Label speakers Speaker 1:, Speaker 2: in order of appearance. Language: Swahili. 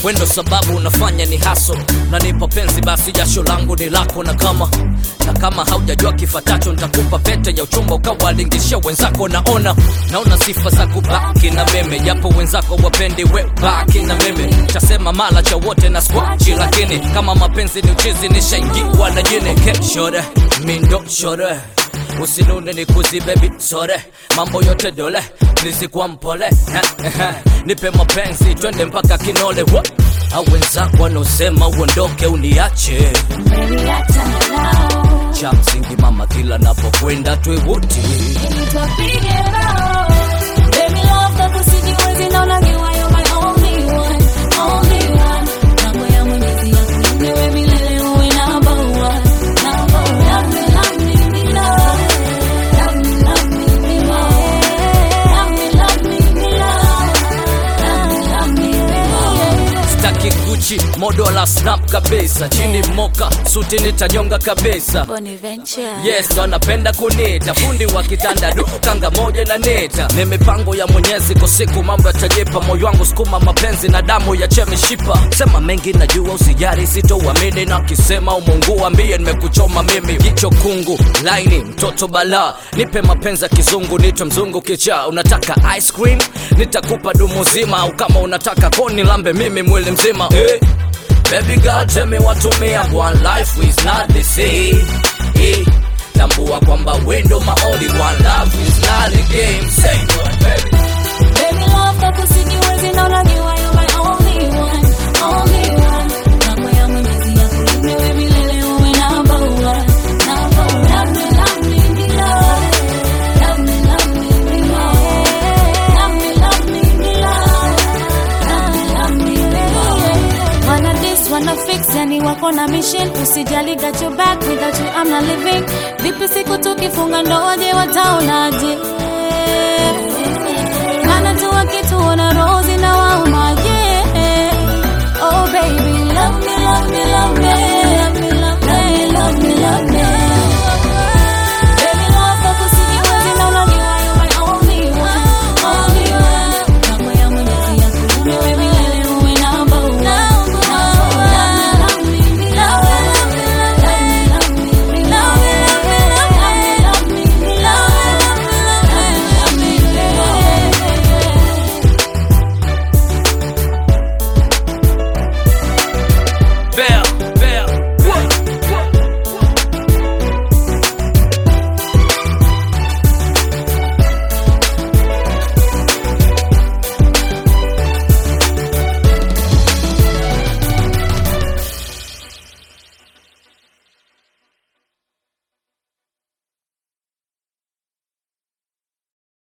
Speaker 1: wendo sababu unafanya ni haso nanipa penzi basi jasho langu ni lako na kama na kama haujajua kifatacho nitakupa pete ya uchumba ukawalingishia wenzako naona naona sifa za kubaki na meme japo wenzako wapendi we baki na meme tasema mala cha wote na skwachi lakini kama mapenzi ni uchizi nishaingiwa na jini keshore mindo shore usinune ni kuzi baby sore mambo yote dole nizikuwa mpole nipe mapenzi twende mpaka kinole Wa- au wenzako wanaosema uondoke uniache
Speaker 2: Baby, achana nao.
Speaker 1: cha msingi mama kila napokwenda twewote
Speaker 2: Ili tupige nao. Baby, love kako sijiwezi, naona you are you my only one, only one. Mambo ya Mwenyezi yakulinde wewe milele uwe number one, number one. Love me, love me, me love. Love me, love me, me love. Love me, love me, me love. Love me, love me, me love.
Speaker 1: staki guchi modo la snap kabisa chini moka suti nitanyonga kabisa
Speaker 2: Bonaventure.
Speaker 1: yes ndo anapenda kunita fundi wa kitanda du kanga moja na neta ni mipango ya mwenyezi kwa siku mambo yatajipa moyo wangu sukuma mapenzi na damu ya chemishipa sema mengi najua usijari sitouamini na kisema umungu ambie nimekuchoma mimi jicho kungu laini mtoto bala nipe mapenzi ya kizungu nitwe mzungu kicha unataka ice cream nitakupa dumu zima au kama unataka koni lambe mimi mwili mzima eh. Baby girl tell me what to me and one life is not the same eh. Tambua kwamba wendo my only one love is not a game Say what baby
Speaker 2: Baby love kako sijiwezi naona you are you my only one, only one. Mambo ya Mwenyezi yakulinde wewe milele uwe number one, number one. Love me, love me, me love. Love me, love me, me love. Love me, love me, me love. Love me, love me, me love. Wanna this, wanna fix, yani wako na mission Usijali got your back, without you I'm not living Vipi siku tukifunga ndoa je wataona